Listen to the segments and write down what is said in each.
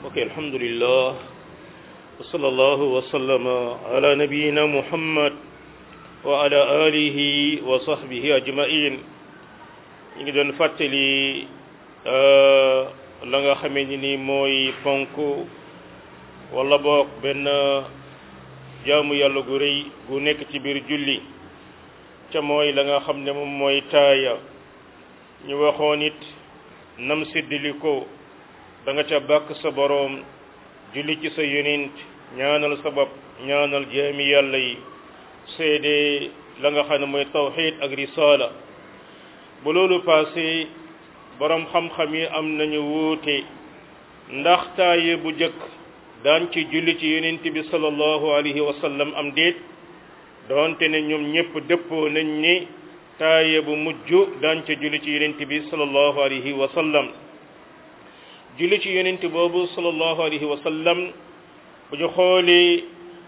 ok alhamdulillah wa sallallahu wa sallama ala nabiyina muhammad wa ala alihi wa sahbihi ajmain ñu ngi doon fàttali la nga xamee ni ni mooy ponk wala boog benn jaamu yàlla gu rëy gu nekk ci biir julli ca mooy la nga xam ne moom mooy taaya ñu waxoon it nam séddali ko da nga ca bàkk sa boroom julli ci sa yonent ñaanal sa bopp ñaanal jaami yàlla yi seede la nga xam ne mooy tawxid ak risaala bu loolu passé boroom xam-xam yi am nañu wuute ndax taaye bu jëkk daan ci julli ci yonent bi sallallahu alayhi wa sallam am déet doonte ne ñoom ñëpp dëppoo nañ ni taaye bu mujj daan ca julli ci yonent bi sallallahu alayhi wa sallam julli ci yonent boobu sallallahu alayhi wa sallam bu ñu xoolee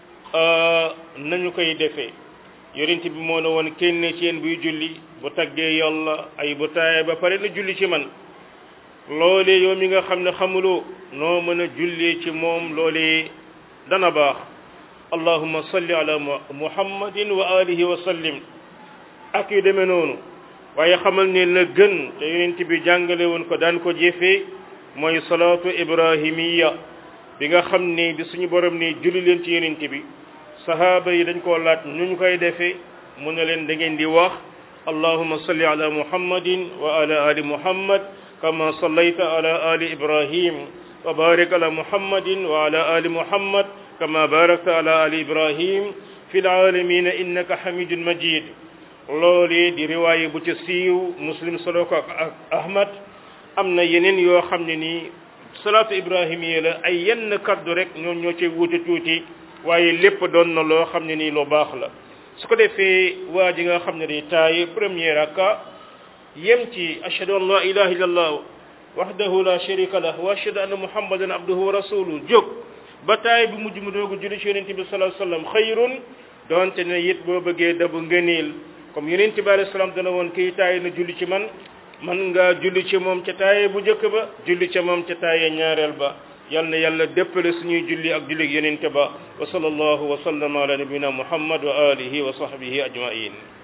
nañu koy defee yonent bi moo ne woon kenn ci yéen buy julli bu taggee yàlla ay bu taaye ba pare na julli ci man loolee yow mi nga xam ne xamuloo noo mën a jullee ci moom loolee dana baax allahumma salli ala muhammadin wa alihi wa sallim ak yu demee noonu waaye xamal ne la gën te yonent bi jàngale woon ko daan ko jëfee mooy salaatu ibrahimiya bi nga xam ne bi suñu borom ne julli leen ci yonent bi sahaaba yi dañ koo laaj nu ñu koy defee mu ne leen da ngeen di wax allahumma salli ala muhammadin wa ala ali muhammad kama sallayta ala ali ibrahim wa barik ala muhammadin wa ala ali muhammad kama barakta ala ali ibrahim fi laalamina innaka hamidun majid loolu di riwaaye bu ca siiw muslim solo ko ak ahmad am na yeneen yoo xam ne nii salaatu ibrahimiya la ay yenn kaddu rek ñoom ñoo cay wuute tuuti waaye lépp doon na loo xam ne nii lu baax la su ko defee waa ji nga xam ne di taay premier raka yem ci ashhadu an la ilaha illallah wahdahu la sharika lah wa ashhadu anna muhammadan abduhu wa rasuluhu jóg ba taay bi mujj mu doogu julli ci yonente bi sallallahu alayhi wasallam xayrun donte ne it boo bëggee dabu ngëneel comme yonente bi alayhi salaam dana woon kii taay na julli ci man man nga julli ci moom ca taaye bu njëkk ba julli ca moom ca taaye ñaareel ba yal na yàlla déppale suñuy julli ak julli yonente ba wa sallallahu wa sallama ala nabina muhammad wa alihi wa sahbihi ajmain